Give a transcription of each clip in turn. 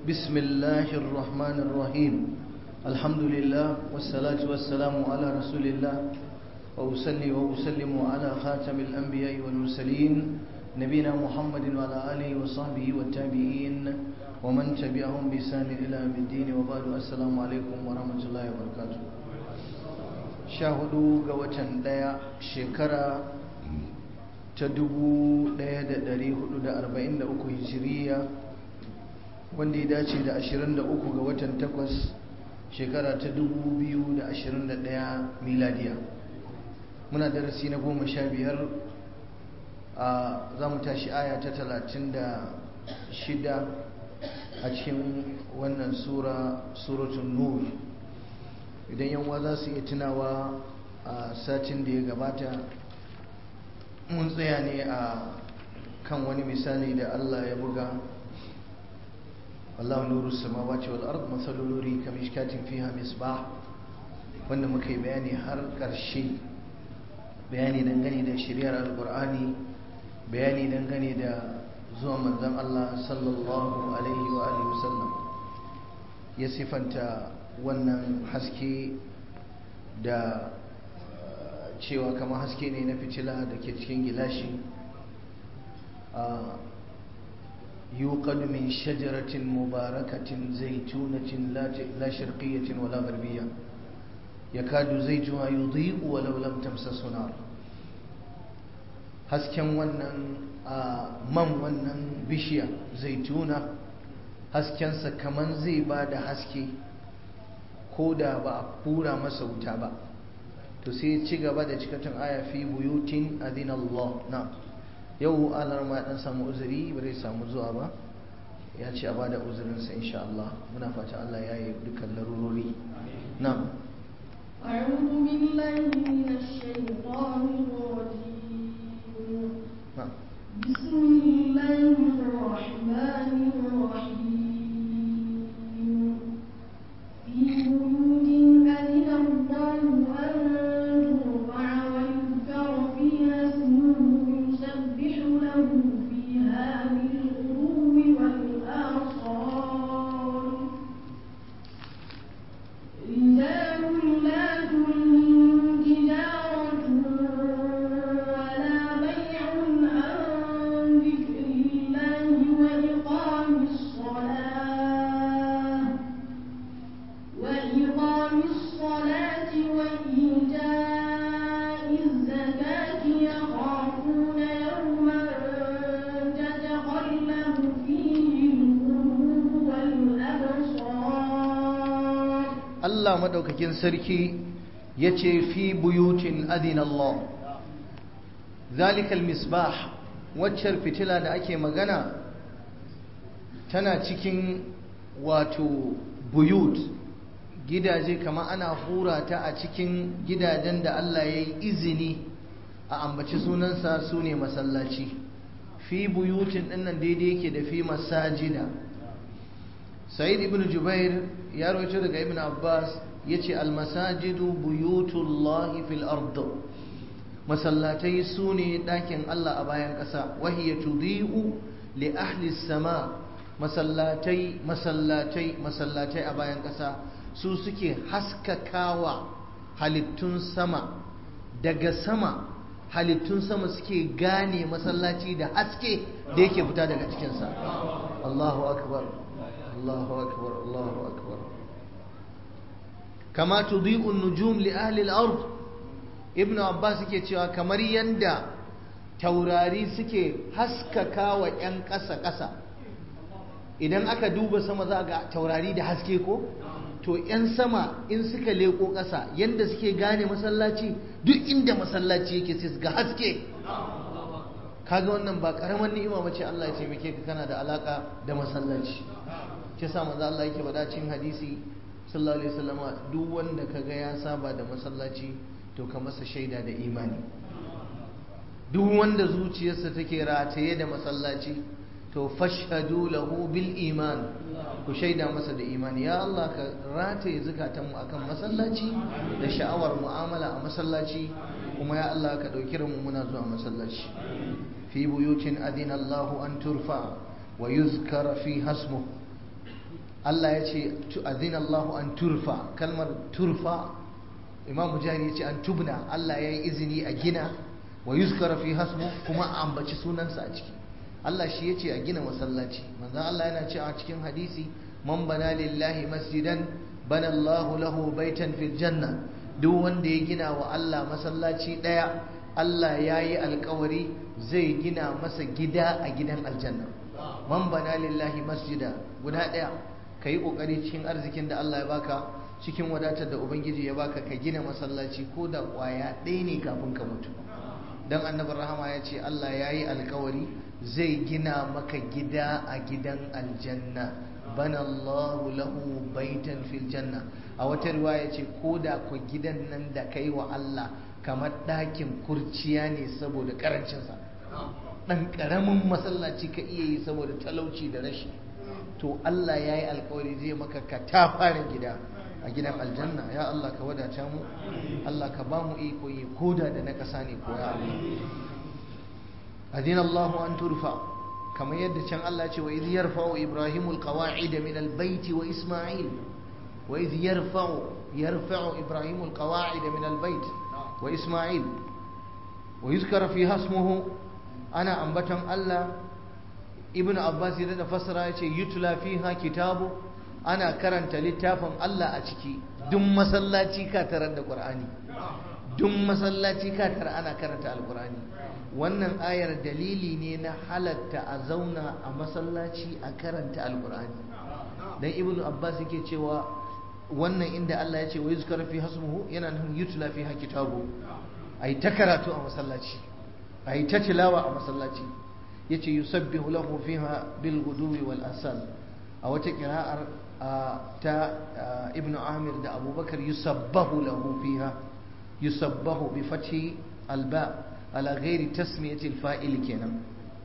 بسم الله الرحمن الرحيم الحمد لله والصلاة والسلام على رسول الله وأصلي وأسلم على خاتم الأنبياء والمرسلين نبينا محمد وعلى آله وصحبه والتابعين ومن تبعهم بإحسان إلى يوم الدين وبعد السلام عليكم ورحمة الله وبركاته شاهدوا قوة ديا شكرا تدبو ديا دري حدود أربعين أكو هجرية wanda ya dace da 23 ga watan 8 shekara ta 2021 miladiya muna darasi na goma sha biyar a za mu tashi aya ta 36 a cikin wannan sura suratun nur idan yanwa za su iya tunawa a satin da ya gabata mun tsaya ne a kan wani misali da allah ya buga Allah nuru samawati wal ard masalu nuri kamishkatin fiha misbah wanda muka yi bayani har ƙarshe bayani dangane da shari'ar alqur'ani bayani dangane da zuwa manzon Allah sallallahu alaihi wa alihi wasallam ya sifanta wannan haske da cewa kamar haske ne na fitila da ke cikin gilashi يوقد من شجرة مباركة زيتونة لا شرقية ولا غربية يكاد زيتها يضيء ولو لم تمسسه نار hasken wannan man wannan bishiya zaituna haskensa kaman zai ba da haske ko da ba a kura masa wuta ba to sai ci gaba da cikatun aya fi buyutin adinallah na yau alar ma dan samu uzuri ba zai samu zuwa ba ya ce a bada uzurinsa insha Allah muna fata Allah ya yi dukkan larurori na'am أعوذ بالله من الشيطان الرجيم بسم الله الرحمن الرحيم في بيوت أذن الله أن ترفع ويذكر فيها اسمه يسبح له فيها بالغدو والآصال رجال لا تلهيهم تجارة ولا بيع عن ذكر الله وإقام الصلاة وإقام الصلاة وإيتاء الزكاة يخافون يوما تتقلب فيه القلوب والأبصار Allah madaukakin sarki ya ce fi buyutin adinallah zalikal misbah waccar fitila da ake magana tana cikin wato buyut gidaje kama ana hura ta a cikin gidajen da Allah ya yi izini a ambaci sunansa su ne masallaci fi buyutin dinnan daidai yake da fi masajida sa'id ibn jubair ya rawaito daga ibn abbas yace almasajidu buyutullahi fil ard masallatai sune dakin Allah a bayan ƙasa wahiya tudhi'u li ahli sama masallatai masallatai masallatai a bayan ƙasa su suke haskakawa halittun sama daga sama halittun sama suke gane masallaci da haske da yake fita daga cikinsa Allahu akbar Allahu akbar Allahu akbar kama tudhi'u an-nujum li ahli al-ard ibn abbas yake cewa kamar yanda taurari suke haskaka wa yan ƙasa ƙasa idan aka duba sama za ga taurari da haske ko to yan sama in suka leko ƙasa yanda suke gane masallaci duk inda masallaci yake sai ga haske kaga wannan ba karamar ni'ima bace Allah ya taimake ka kana da alaka da masallaci ke sa manzo Allah yake faɗa cikin hadisi sallallahu alaihi wasallama duk wanda kaga ya saba da masallaci to ka masa shaida da imani duk wanda zuciyarsa take rataye da masallaci to fashhadu lahu bil iman ku shaida masa da imani ya Allah ka rataye zukatanmu akan masallaci da sha'awar mu'amala a masallaci kuma ya Allah ka ɗauki mu muna zuwa masallaci fi buyutin adina Allahu an turfa wa yuzkara fi hasmu Allah ya ce azina Allah an turfa kalmar turfa imam mujahid ya ce an tubna Allah ya yi izini a gina wa yuzkara fi hasmu kuma a ambaci sunansa a ciki Allah shi ya ce a gina masallaci manzon Allah yana ce a cikin hadisi man bana lillahi masjidan bana Allahu lahu baitan fil janna duk wanda ya gina wa Allah masallaci daya Allah ya yi alkawari zai gina masa gida a gidan aljanna man bana lillahi masjida guda daya ka yi kokari cikin arzikin da Allah ya baka cikin wadatar da ubangiji ya baka ka gina masallaci ko da kwaya ɗaya ne kafin ka mutu dan annabi rahama ya ce Allah ya yi alkawari zai gina maka gida a gidan aljanna bana Allahu lahu baitan fil janna a wata riwaya ce ko da ku gidan nan da kai wa Allah kamar ɗakin kurciya ne saboda karancinsa ɗan ƙaramin masallaci ka iya yi saboda talauci da rashi to Allah ya yi alkawari zai maka ka ta fara gida a gidan aljanna ya Allah ka wadata mu Allah ka ba mu iko yi koda da na ƙasa ne ko ya Allah adin Allah an turfa kamar yadda can Allah ce wa idh yarfa'u ibrahimul qawa'id min albayt wa isma'il wa idh yarfa'u yarfa'u ibrahimul qawa'id min albayt wa isma'il wa yuzkara fi hasmuhu ana ambaton Allah ibn abbas ya da fassara ya ce yutla fiha kitabu ana karanta littafin Allah a ciki duk masallaci ka tarar da qur'ani duk masallaci ka tarar ana karanta alqur'ani wannan ayar dalili ne na halatta a zauna a masallaci a karanta alqur'ani dan ibn abbas yake cewa wannan inda Allah ya ce wa yuzkara fi hasmuhu yana nufin yutla fiha kitabu ai ta karatu a masallaci ai ta tilawa a masallaci yace yusabbihu lahu fiha bil guduwi wal asal a wata kira'ar ta ibnu amir da abubakar yusabbahu lahu fiha yusabbahu bi fathi alba ala ghairi tasmiyati alfa'il kenan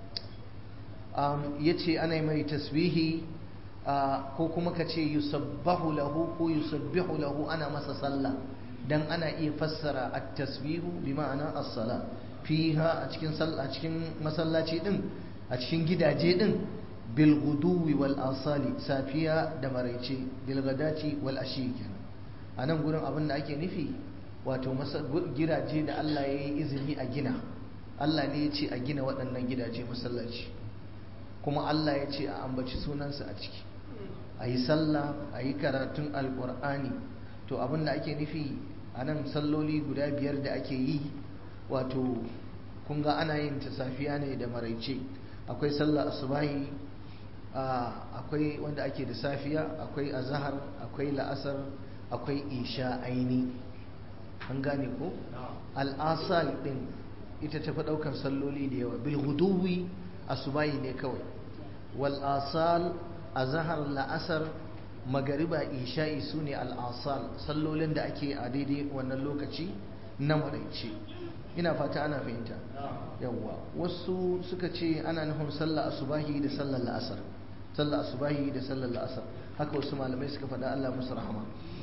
yace ana mai tasbihi ko kuma ka ce yusabbahu lahu ko yusabbihu lahu ana masa sallah dan ana iya fassara at-tasbihu bi ma'ana as-salah fiha a cikin a cikin masallaci din a cikin gidaje din bil guduwi wal asali safiya da maraice bil gadati wal ashi kenan a nan gurin abin da ake nufi wato gidaje da Allah ya yi izini a gina Allah ne ya ce a gina waɗannan gidaje masallaci kuma Allah ya ce a ambaci sunansa a ciki a yi sallah a yi karatun alƙur'ani to abin da ake nufi a nan salloli guda biyar da ake yi wato kun ga ana yin ta safiya ne da maraice akwai sallah asubahi akwai wanda ake da safiya akwai azahar akwai la'asar akwai isha aini an gane ko al'asal din ita tafi daukan salloli da yawa bil huduwi asubahi ne kawai wal asal azahar la'asar magariba isha'i su ne al'asal sallolin da ake a daidai wannan lokaci na maraice ina fata ana fahimta yawwa wasu suka ce ana nufin sallah asubahi da sallar la'asar sallah asubahi da sallar la'asar haka wasu malamai suka faɗa Allah musu rahama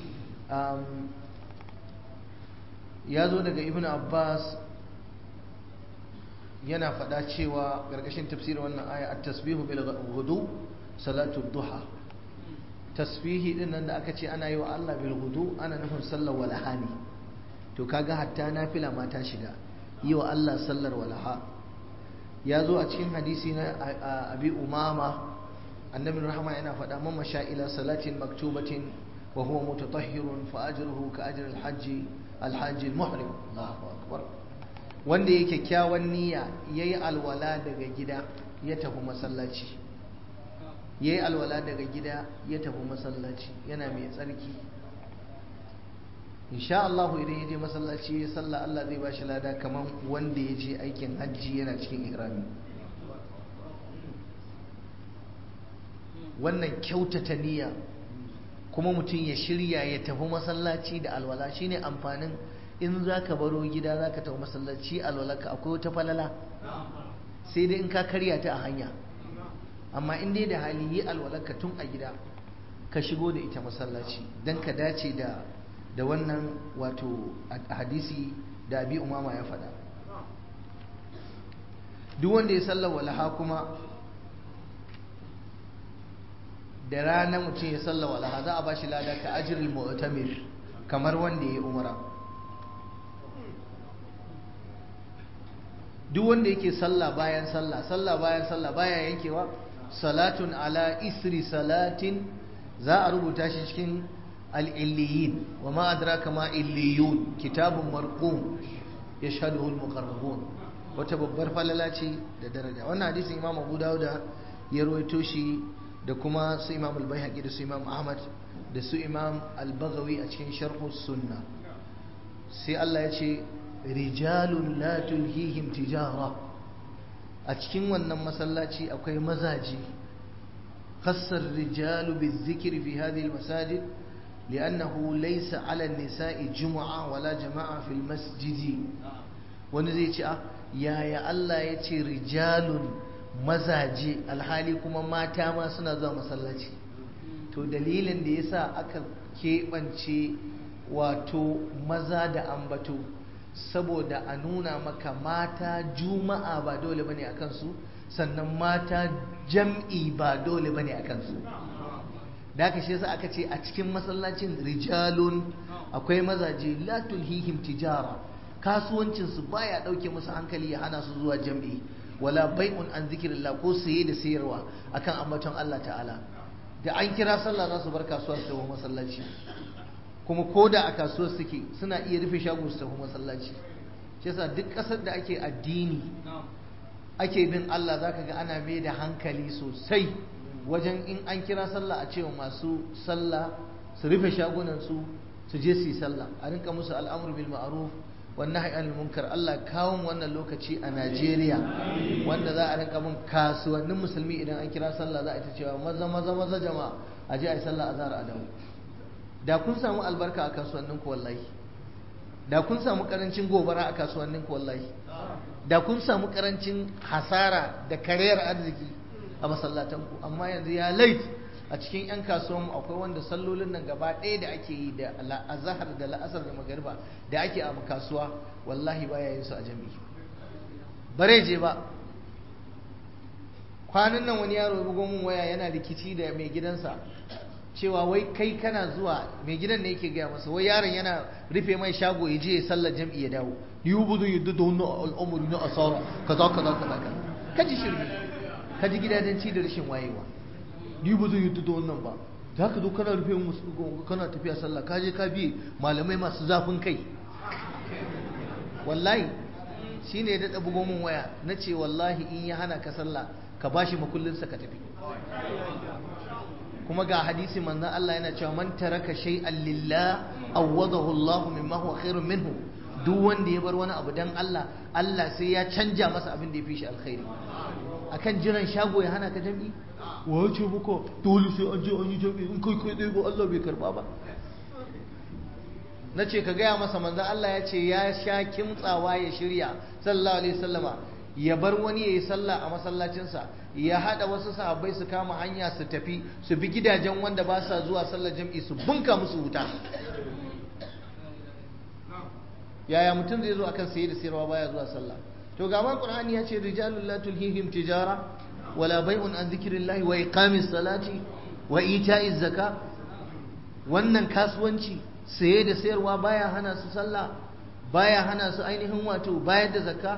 ya zo daga ibn abbas yana faɗa cewa ƙarƙashin tafsirin wannan aya a tasbihu bil hudu salatu duha tasbihi din nan da aka ce ana yi wa Allah bil hudu ana nufin sallar walaha ne to kaga hatta nafila ma ta shiga yi wa Allah sallar walaha ya zo a cikin hadisi na abi umama annabi rahama yana faɗa man masha ila salatin maktubatin wa huwa mutatahhirun fa ajruhu ka ajri al-hajj al-hajj al-muhrim Allahu akbar wanda yake kyakkyawan niyya yayi alwala daga gida ya tafi masallaci yayi alwala daga gida ya tafi masallaci yana mai tsarki insha Allah idan ya je masallaci ya salla Allah zai bashi lada kamar wanda ya je aikin hajji yana cikin ihrami wannan kyautata niyya kuma mutum ya shirya ya tafi masallaci da alwala shine amfanin in za ka baro gida za ka tafi masallaci alwalarka akwai wata falala sai dai in ka karya ta a hanya amma in dai da hali yi alwalarka tun a gida ka shigo da ita masallaci don ka dace da da wannan wato hadisi da abi umama ya faɗa duk wanda ya sallar walaha kuma da rana mutum ya salla walaha za a ba shi lada ka ajiril mu'tamir kamar wanda ya yi umara duk wanda yake sallah bayan sallah sallah bayan sallah baya yankewa salatun ala isri salatin za a rubuta shi cikin al'illiyin wa ma adraka ma illiyun kitabun marqum yashhaduhu al-muqarrabun wata babbar falala ce da daraja wannan hadisin imam abu dawuda ya rawaito shi da kuma su imam al-baihaqi da su imam ahmad da su imam al-baghawi a cikin sharh sunna sai Allah ya ce rijalun la tulhihim tijara a cikin wannan masallaci akwai mazaji khassar rijalu bizikri fi hadhihi al-masajid لأنه ليس على النساء جمعة ولا جماعة في المسجد wani zai ce yaya Allah ya ce rijalun mazaje alhali kuma mata ma suna zuwa masallaci to dalilin da yasa aka keɓance wato maza da ambato saboda a nuna maka mata juma'a ba dole bane a kansu sannan mata jam'i ba dole bane a kansu da aka shi yasa aka ce a cikin masallacin rijalun akwai mazaje la tulhihim tijara kasuwancin su baya dauke musu hankali ya hana su zuwa jam'i wala bai'un an zikrillah ko saye da sayarwa akan ambaton Allah ta'ala da an kira sallah za su bar kasuwa su tafi masallaci kuma ko da a kasuwar suke suna iya rufe shago su tafi masallaci shi yasa duk kasar da ake addini ake bin Allah zaka ga ana mai da hankali sosai wajen in an kira sallah a cewa masu sallah su rufe shagunansu su je su yi sallah a rinka musu al'amur bil ma'ruf wan nahy anil munkar Allah kawo wannan lokaci a Najeriya wanda za a rinka bin kasuwannin musulmi idan an kira sallah za a ta cewa maza maza maza jama'a a je a yi sallah azhar a dawo da kun samu albarka a kasuwannin ku wallahi da kun samu karancin gobara a kasuwannin ku wallahi da kun samu karancin hasara da kariyar arziki a masallatanku amma yanzu ya lait a cikin 'yan kasuwanmu akwai wanda sallolin nan gaba ɗaya da ake yi da azahar da la'asar da magariba da ake a kasuwa wallahi baya yin su a jami'i bare je ba kwanan nan wani yaro ya bugo mun waya yana rikici da mai gidansa cewa wai kai kana zuwa mai gidan ne yake gaya masa wai yaron yana rufe mai shago ya je ya sallar jam'i ya dawo ni bu zan yadda da wannan al'amuri na asara kaza kaza kaza kaji shirme ka ji gidajenci da rashin wayewa ni ba zai yi da wannan ba za ka zo kana rufe musu kana tafiya sallah ka je ka biye malamai masu zafin kai wallahi shi ne daɗa bugo min waya na ce wallahi in ya hana ka sallah ka ba shi makullinsa ka tafi kuma ga hadisi manzan Allah yana cewa man taraka shay'an lillah awwadahu Allah mimma huwa khairun minhu duk wanda ya bar wani abu dan Allah Allah sai ya canja masa abin da ya fi shi alkhairi akan jiran shago ya hana ka jami'i wa ce muka dole sai an je an yi jami'i in kai kai ba Allah bai karba ba na ce ka gaya masa manzan Allah ya ce ya sha kimtsawa ya shirya sallallahu alaihi sallama ya bar wani ya yi sallah a masallacinsa ya haɗa wasu sahabbai su kama hanya su tafi su bi gidajen wanda ba sa zuwa sallar jam'i su bunka musu wuta yaya mutum zai zo akan saye da sayarwa baya zuwa sallah to ga man qur'ani ya ce rijalul la tulhihim tijara wala bai'un an dhikrillahi wa iqamis salati wa ita'iz zaka wannan kasuwanci saye da sayarwa baya hana su sallah baya hana su ainihin wato bayar da zakka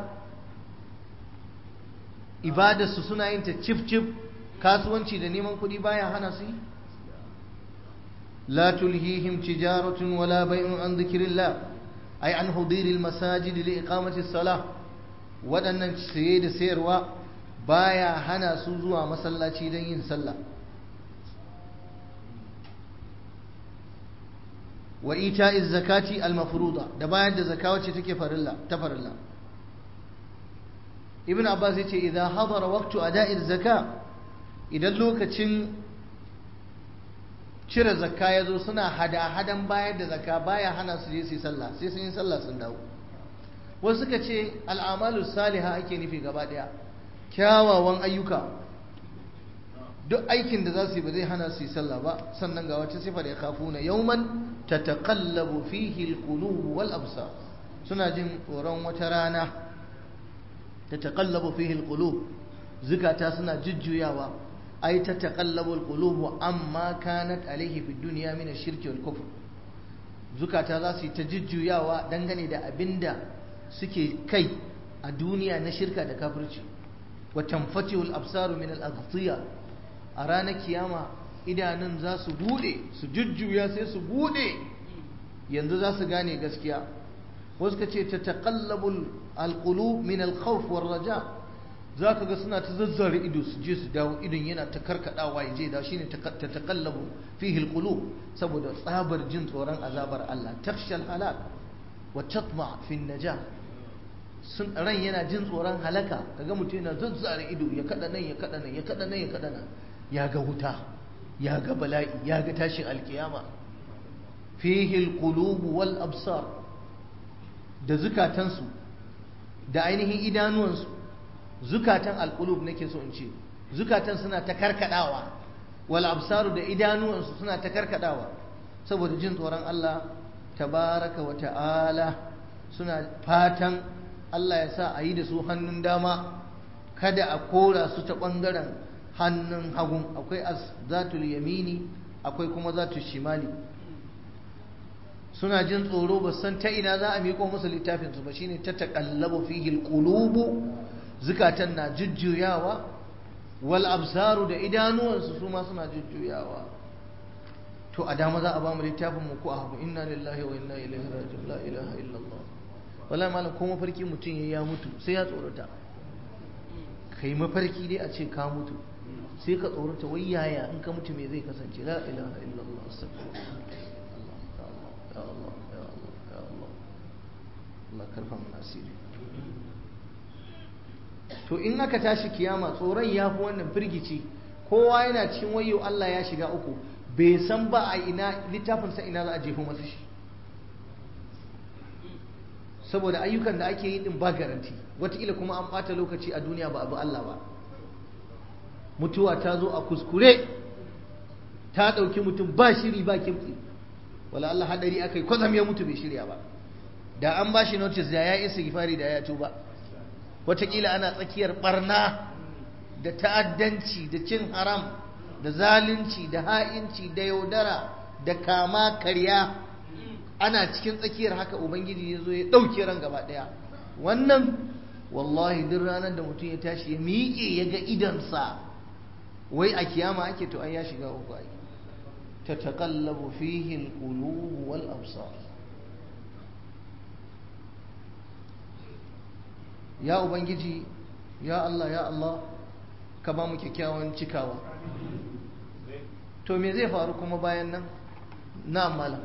ibadar su suna yin ta cif cif kasuwanci da neman kuɗi baya hana su la tulhihim tijaratun wala bai'un an dhikrillah ay an hudiril masajid li iqamati salah waɗannan saye da sayarwa baya hana su zuwa masallaci don yin sallah wa ita'iz zakati al-mafruḍa da bayar da zakka wacce take farilla ta farilla ibn abbas yace idza hadara waqtu ada'iz zakka idan lokacin cire zakka yazo suna hada-hadan bayar da zakka baya hana su je su yi sallah sai sun yi sallah sun dawo wasu suka ce al'amalu saliha ake nufi gaba daya kyawawan ayyuka duk aikin da za su yi ba zai hana su yi sallah ba sannan ga wata sifar ya kafu na yauman ta taƙallabu fihi alqulub wal absar suna jin tsoron wata rana ta taƙallabu fihi alqulub zukata suna jujjuyawa ai ta taqallabul qulubu amma kanat alaihi fid dunya min ash-shirki wal kufr zukata za su yi ta jujjuyawa dangane da abinda suke kai a duniya na shirka da kafirci wa tanfatihul absaru min al-aghtiya a ranar kiyama idanun za su bude su jujjuya sai su bude yanzu za su gane gaskiya wasu ka ce ta taqallabul alqulub min al-khawf war raja za ka ga suna ta zazzare ido su je su dawo idon yana ta karkadawa ya je da shine ta taqallabu fihi al-qulub saboda tsabar jin tsoron azabar Allah takshal halak wa tatma fi najah sun ran yana jin tsoron halaka kaga mutum yana zazzare ido ya kada nan ya kada nan ya kada nan ya kada nan ya ga wuta ya ga bala'i ya ga tashin alkiyama fihi alqulub wal absar da zukatansu da ainihin idanuwansu zukatan alqulub nake so in ce zukatan suna ta karkadawa wal absaru da idanuwansu suna ta karkadawa saboda jin tsoron Allah tabaraka wa ta'ala suna fatan Allah ya sa a yi da su hannun dama kada a kora su ta ɓangaren hannun hagun akwai zatul yamini akwai kuma zatul shimali suna jin tsoro ba san ta ina za a miƙo musu littafinsu ba shine ta taƙallabu fihi alqulubu zukatan na jujjuyawa wal absaru da idanuwansu su ma suna jujjuyawa to a dama za a ba mu littafin mu ko a hagu inna lillahi wa inna ilaihi raji'un la ilaha illallah wallahi malam ko mafarki mutum ya mutu sai ya tsorata kai mafarki dai a ce ka mutu sai ka tsorata wai yaya in ka mutu me zai kasance la ilaha illallah astaghfirullah ya Allah ya Allah ya Allah Allah karfa mun asiri to in aka tashi kiyama tsoron ya fi wannan firgici kowa yana cikin wayo Allah ya shiga uku bai san ba a ina littafinsa ina za a jefo masa shi saboda ayyukan da ake yi din ba garanti wataƙila kuma an ɓata lokaci a duniya ba abu Allah ba mutuwa ta zo a kuskure ta ɗauki mutum ba shiri ba kimtsi wala Allah hadari aka yi kwazam ya mutu bai shirya ba da an ba shi notice da ya isa gifari da ya tuba wataƙila ana tsakiyar barna da ta'addanci da cin haram da zalunci da ha'inci da yaudara da kama karya ana cikin tsakiyar haka ubangiji ya zo ya ɗauke ran gaba ɗaya wannan wallahi duk ranar da mutum ya tashi ya miƙe ya ga idansa wai a kiyama ake to ai ya shiga uku ai ta taƙallabu fihi alqulub wal absar ya ubangiji ya Allah ya Allah ka ba mu kyakkyawan cikawa to me zai faru kuma bayan nan na malam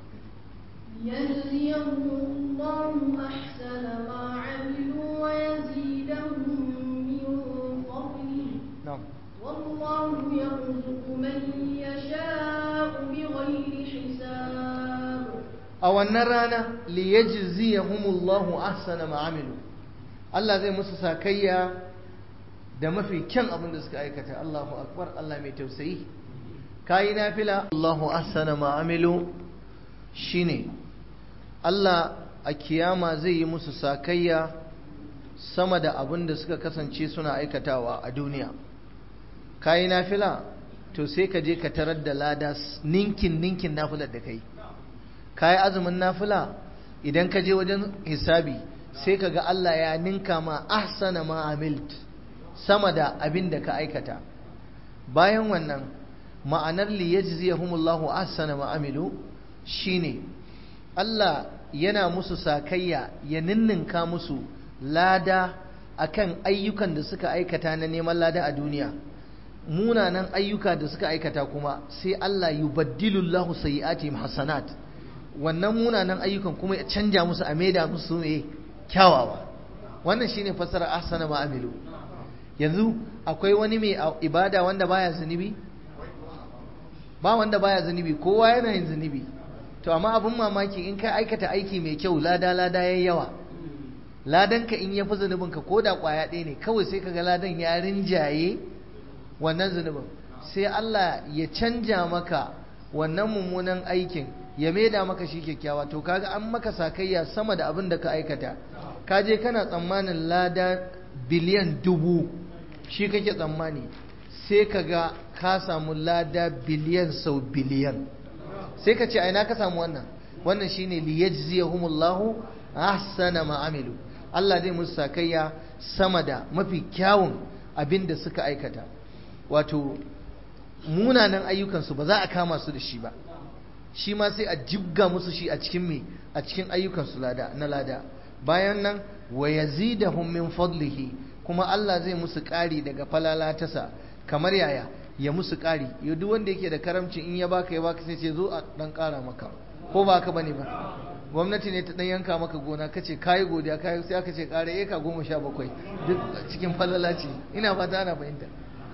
يجزيهم الله أحسن ما عملوا ويزيدهم من فضله na'am والله يرزق من يشاء بغير حساب a wannan rana liyajziyahumullahu ahsana ma amilu Allah zai musu sakayya da mafi kyan abin da suka aikata Allahu akbar Allah mai tausayi kayi nafila Allahu ahsana ma amilu shine Allah a kiyama zai yi musu sakayya sama da abin da suka kasance suna aikatawa a duniya kayi nafila to sai ka je ka tarar da lada ninkin ninkin nafilar da kai kayi azumin nafila idan ka je wajen hisabi sai ka ga Allah ya ninka ma ahsana ma amilt sama da abin da ka aikata bayan wannan ma'anar li yajziyahumullahu ahsana ma amilu shine Allah yana musu sakayya ya ninninka musu lada akan ayyukan da suka aikata na neman lada a duniya munanan ayyuka da suka aikata kuma sai Allah yubaddilullahu sayyi'atihim hasanat wannan munanan ayyukan kuma ya canja musu a maida musu ne kyawawa wannan shine fasara ahsana ma amilu yanzu akwai wani mai ibada wanda baya zunubi ba wanda baya zunubi kowa yana yin zunubi to amma abin mamaki in ka aikata aiki mai kyau lada lada yayi yawa ladan ka in ya fi zunubin ka ko da kwaya ɗaya ne kawai sai kaga ladan ya rinjaye wannan zunubin sai Allah ya canja maka wannan mummunan aikin ya maida maka shi kyakkyawa to kaga an maka sakayya sama da abin da ka aikata ka je kana tsammanin lada biliyan dubu shi kake tsammani sai ka ga ka samu lada biliyan sau biliyan sai ka ce aina ka samu wannan wannan shine liyajziyahumullahu ahsana ma amilu Allah zai musu sakayya sama da mafi kyawun abin da suka aikata wato munanan ayyukansu ba za a kama su da shi ba shi ma sai a jibga musu shi a cikin me a cikin ayyukansu lada na lada bayan nan wa yazidahum min fadlihi kuma Allah zai musu ƙari daga falala tasa kamar yaya ya musu ƙari yau duk wanda yake da karamci in ya baka ya baka sai ce zo a dan ƙara maka ko ba ka bane ba gwamnati ne ta dan yanka maka gona kace kayi godiya kayi sai aka ce ƙara eka goma sha bakwai duk cikin falala ce ina fata ana fahimta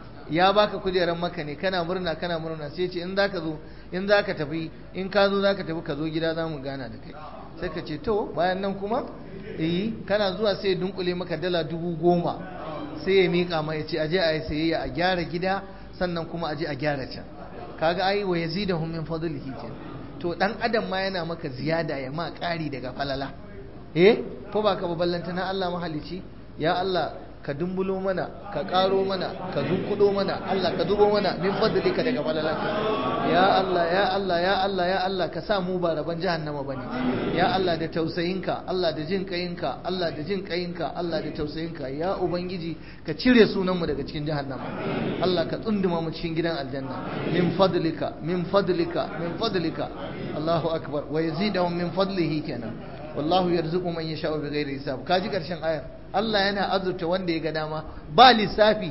ya baka kujerar maka ne kana murna kana murna sai ce in zaka zo in zaka tafi in ka zo zaka tafi ka zo gida za mu gana da kai sai ka ce to bayan nan kuma eh kana zuwa sai ya dunkule maka dala dubu goma sai ya miƙa ma ya ce aje a yi sayayya a gyara gida sannan kuma aje a gyara can kaga ai wa yazidahum min fadlihi kenan to dan adam ma yana maka ziyada ya ma ƙari daga falala eh ko ba ka ballanta na Allah mahalici ya Allah ka dumbulo mana ka ƙaro mana ka dunkudo mana Allah ka zubo mana min fadlika daga falalanka ya Allah ya Allah ya Allah ya Allah ka sa mu ba raban jahannama bane ya Allah da tausayinka Allah da jin kayinka Allah da jin kayinka Allah da tausayinka ya ubangiji ka cire sunan mu daga cikin jahannama Allah ka tsunduma mu cikin gidan aljanna min fadlika min fadlika min fadlika Allahu akbar wa yazidahum min fadlihi kenan wallahu yarzuqu man yasha'u bighairi hisab kaji karshen ayar Allah yana azurta wanda ya ga dama ba lissafi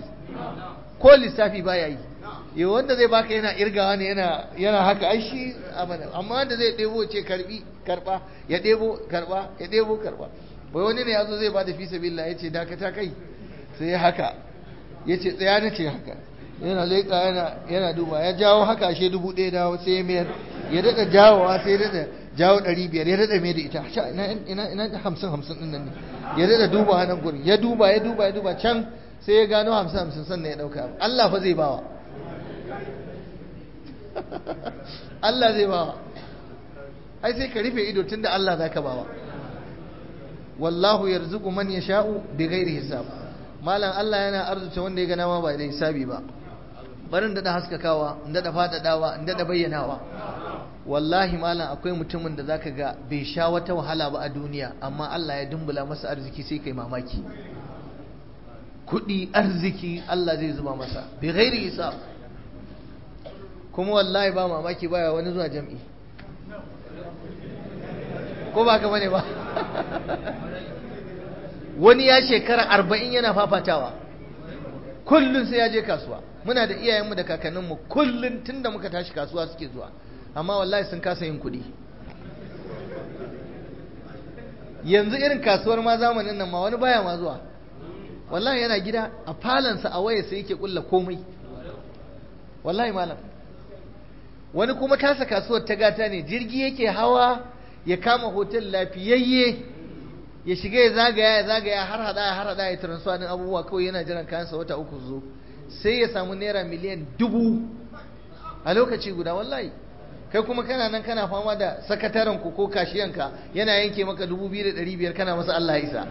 ko lissafi ba ya yi yau wanda zai baka yana irgawa ne yana yana haka ai shi abada amma wanda zai ɗebo ce karbi karba ya ɗebo karba ya ɗebo karba bai wani ne yazo zai bada fi sabilillah yace dakata kai sai ya haka yace tsaya na ce haka yana leƙa yana yana duba ya jawo haka ashe dubu ɗaya dawo sai ya mayar ya daɗa jawowa sai ya daɗa jawo ɗari biyar ya daɗa mai da ita ina ina ina hamsin hamsin ɗin nan ne ya daɗa duba nan gurin ya duba ya duba ya duba can sai ya gano hamsin hamsin sannan ya ɗauka Allah fa zai bawa Allah zai bawa ai sai ka rufe ido tunda Allah za ka bawa wallahu yarzuqu man yasha'u bighairi hisab malam Allah yana arzuta wanda ya gana ma ba da hisabi ba barin da haskakawa in da fadadawa in da bayyanawa wallahi malam akwai mutumin da zaka ga bai sha wata wahala ba a duniya amma Allah ya dumbula masa arziki sai kai mamaki kudi arziki Allah zai zuba masa bi ghairi hisab kuma wallahi ba mamaki baya wani zuwa jam'i ko ba ka bane ba wani ya shekara arba'in yana fafatawa kullum sai ya je kasuwa muna da iyayenmu da kakanninmu kullum tun da muka tashi kasuwa suke zuwa amma wallahi sun kasa yin kuɗi yanzu irin kasuwar ma zamanin nan ma wani baya ma zuwa wallahi yana gida a falansa a waya sai yake kulla komai wallahi malam wani kuma tasa kasuwar ta gata ne jirgi yake hawa ya kama hotel lafiyayye ya shiga ya zagaya ya zagaya har hada ya har hada ya transfer din abubuwa kawai yana jiran kayansa wata uku zo sai ya samu naira miliyan dubu a lokaci guda wallahi kai kuma kana nan kana fama da sakataren ku ko kashiyanka yana yanke maka dubu biyu da ɗari biyar kana masa Allah isa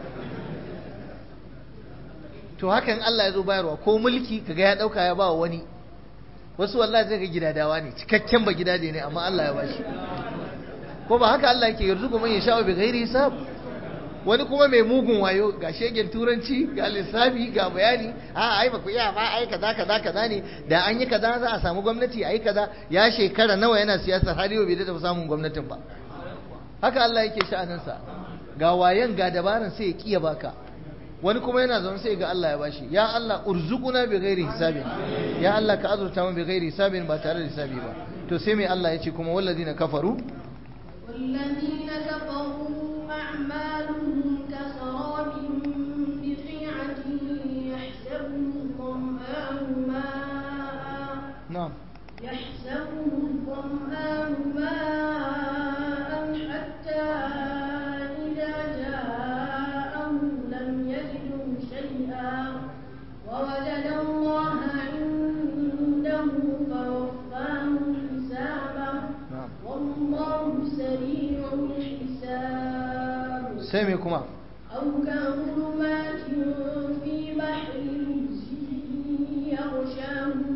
to hakan Allah ya zo bayarwa ko mulki kaga ya ɗauka ya ba wani wasu wallahi zai ga gidadawa ne cikakken ba gidaje ne amma Allah ya bashi ko ba haka Allah yake yarzuku man yasha'u bi ghairi hisab wani kuma mai mugun wayo ga shegen turanci ga lissafi ga bayani a ai ba ku iya ba ai kaza kaza kaza ne da an yi kaza za a samu gwamnati ai kaza ya shekara nawa yana siyasar har yau bai da samun gwamnatin ba haka Allah yake sha'aninsa ga wayan ga dabaran sai ya kiya baka wani kuma yana zaune sai ga Allah ya bashi ya Allah urzuquna bi ghairi hisabin ya Allah ka azurta mu bi ghairi hisabin ba tare da hisabi ba to sai mai Allah ya ce kuma walladina kafaru والذين كفروا أعمالهم كسراب بقيعة يحسبه الظمآن ماء na'am يحسبه الظمآن ماء حتى إذا جاءه لم يجده شيئا ووجد الله عنده فوفاه حسابه na'am والله سريع الحساب sai mai kuma أو كظلمات في بحر يغشاه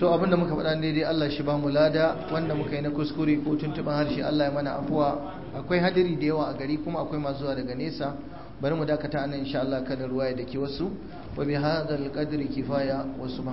to abinda muka faɗa daidai Allah shi ba mu lada wanda muka yi na kuskure ko tuntuɓin harshe Allah ya mana afuwa akwai hadiri da yawa a gari kuma akwai masu zuwa daga nesa bari mu dakata anan insha Allah kada ruwa ya dake wasu wa bi hadzal qadri kifaya wa